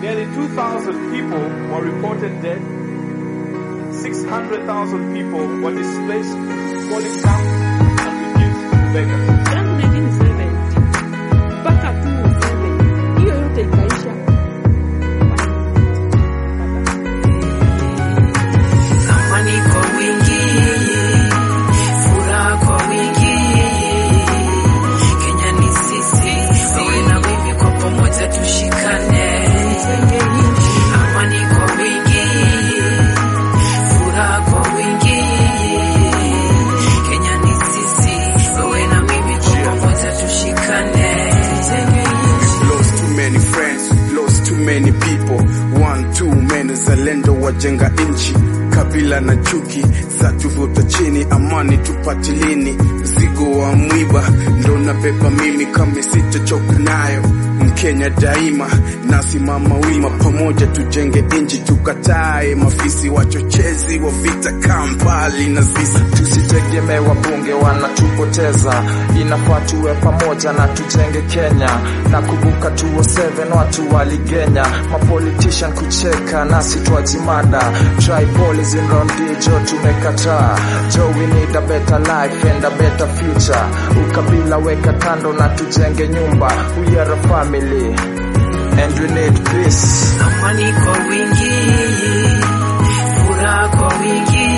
Nearly 2,000 people were reported dead. 600,000 people were displaced, falling down and reduced to beggars. tangu 1970 mpaka 2007 hiyo yote ikaisha. Amani kwa wingi, furaha kwa wingi. Kenya ni sisi, wewe na mimi kwa pamoja tushikane. Amani kwa wingi, furaha kwa wingi. Kenya ni sisi, wewe na mimi kwa pamoja tushikane. lost too many friends, lost too many people. One too many zalendo wajenga nchi, kabila na chuki za tuvuta chini, amani tupati lini? Mzigo wa mwiba ndo nabeba mimi, kama sitachoka nayo Mkenya daima nasimama wima, pamoja tujenge nchi, tukatae mafisi wachochezi wa vita, Kampala na sisi Tusitegemee wabunge wanatupoteza, inafaa tuwe pamoja na tujenge Kenya. Na kumbuka 207 watu waligenya, mapolitician kucheka nasi twajimada. Tribalism round jo tumekataa, jo we need a better life and a better future. Ukabila weka kando na tujenge nyumba, we are a family and we need peace. Amani kwa wingi, furaha kwa wingi.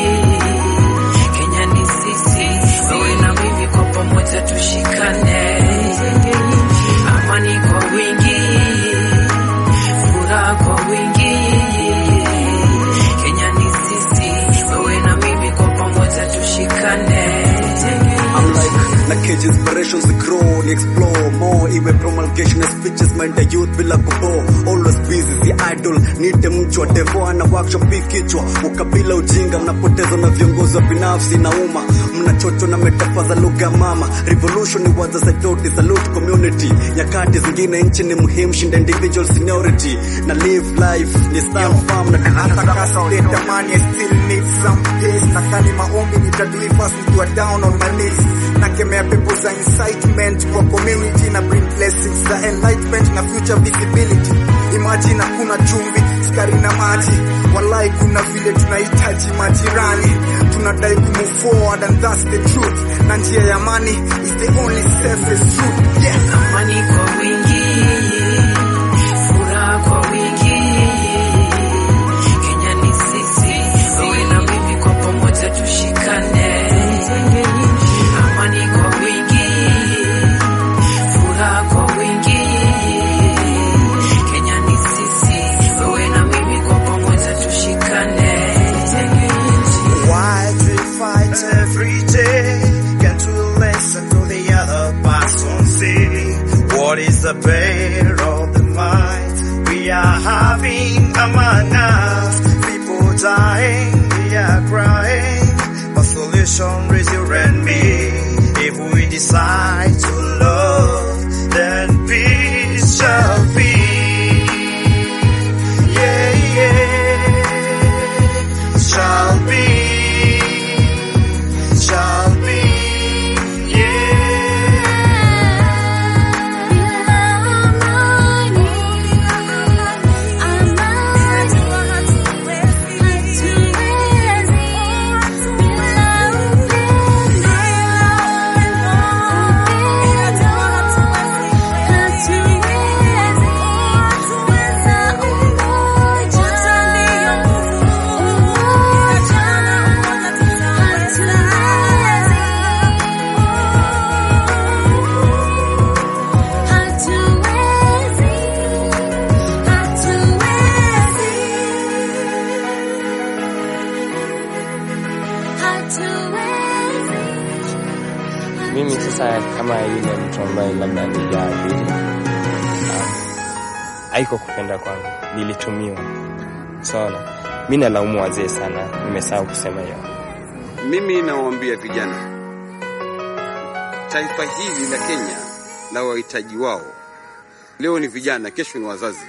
Kenya ni sisi, wewe na mimi kwa pamoja tushikane. Amani kwa wingi, furaha kwa wingi. Kenya ni sisi, wewe na mimi kwa pamoja tushikane. I'm like na cage inspirations grow ni explore more iwe promulgation of speeches mind the youth bila kubo always busy the idol nite mchwa devo ana workshop hii kichwa ukabila ujinga mnapotezwa na viongozi wa binafsi na umma mnachocho na metafa za lugha mama revolution ni waza saitoti salute community nyakati zingine nchi ni muhimu shinda individual seniority na live life ni style farm na hata kasa tamani I still need some peace na kani maombi nitadui fast nikiwa down on my knees nakemea pepo za incitement kwa community na bring blessings za enlightenment na future visibility imagine hakuna chumvi sukari na maji walai kuna vile tunahitaji majirani tunadai kumove forward and that's the truth na njia ya amani is the only safest route yeah. Amani kwa wingi, furaha kwa wingi. Kenya ni sisi, wewe na mimi kwa pamoja tushikane. Amani kwa wingi, furaha kwa wingi. Kenya ni sisi, wewe na mimi kwa pamoja tushikane. Why do we fight every day? Can't we listen to the other person say? What is the pain of the mind? We are having among us. People dying, we are crying. But solution is you and me. If we decide to love, then peace shall be. Yeah, yeah. Shall be. Shall be. Mimi sasa kama yule mtu ambaye labda nijaadhiri, haiko kupenda kwangu, nilitumiwa. Sawa, mi nalaumu wazee sana, nimesahau kusema hiyo. Mimi nawaambia vijana, taifa hili la Kenya na wahitaji wao leo ni vijana, kesho ni wazazi.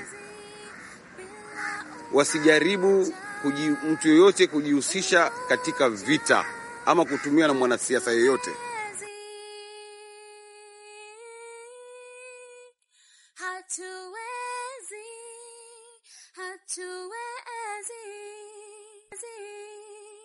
Wasijaribu kuji, mtu yoyote kujihusisha katika vita ama kutumiwa na mwanasiasa yoyote. Hatuwezi